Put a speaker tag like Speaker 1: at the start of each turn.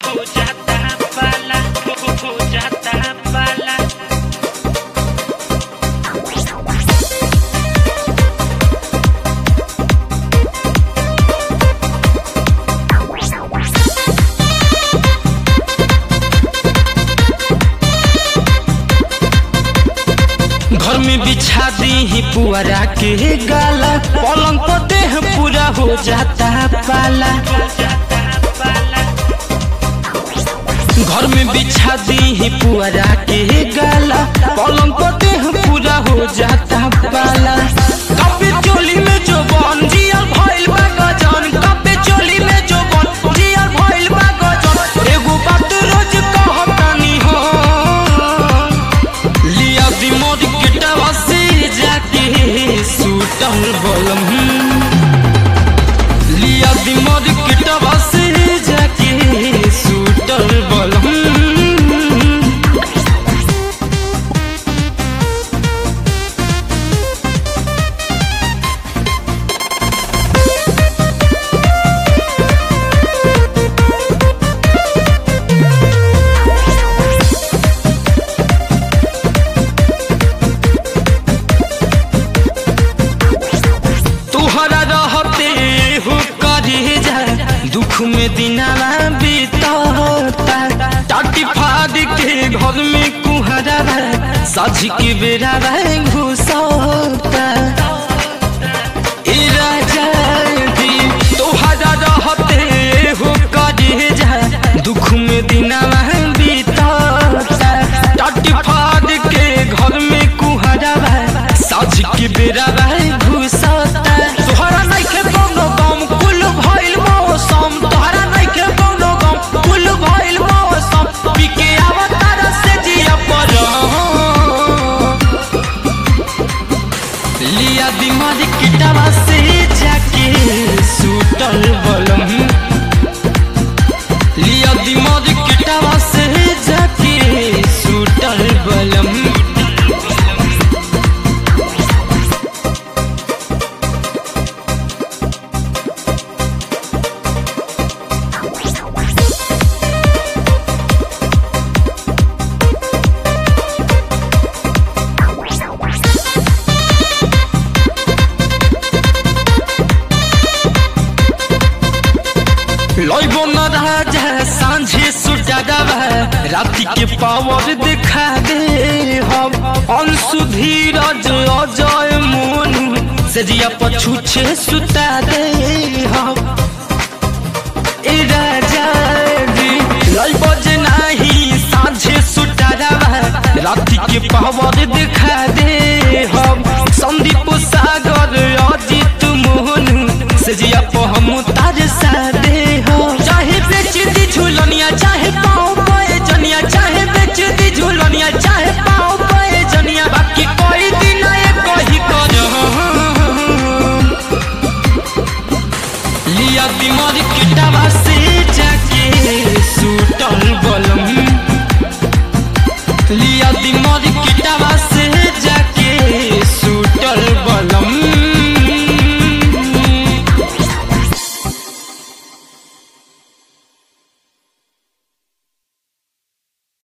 Speaker 1: हो जाता पाला हो हो जाता पाला
Speaker 2: घर में बिछा दी ही पुअरा के गाला पलंग पर देह पूरा हो जाता पाला घर में बिछा दी ही पुअरा के गाला पलंग पर देह पूरा हो जाता पाला कपे चोली में जो बन जिया भइल बा गजन कपे चोली में जो बन जिया भइल बा गजन एगो बात रोज कहतानी हो लिया दी मोर गिटावा से जाके सूटल बलम लिया दी मोर गिटावा से जाके सूटल बलम तुहरा रहते हो करे जा दुख में दिनाला बीतता टाटी फाड़ के घर में कुहरा सज के बेरा घुसता ए राजा जी तुहरा रहते हो करे जा दुख में दिनाला बीतता टाटी फाड़ के घर में कुहरा सज के बेरा घुसता तोहरा नइखे कोनो गम कुल भइल मौसम तोहरा नइखे कोनो गम कुल भइल मौसम पीके अवतार से जिया पर लिया दिमाग किटावा से जाके सूटल बलम लिया दिमाग किटावा से जाके सूटल बलम लइबो न राजा सांझे सुटावा राति के पावर दिखा दे हम अंशु धीरज अजय मोनू से जिया पछूछे सुता दे हम ए राजा जी लइबो जे नाही सांझे सुटावा राति के पावर दिखा दे हम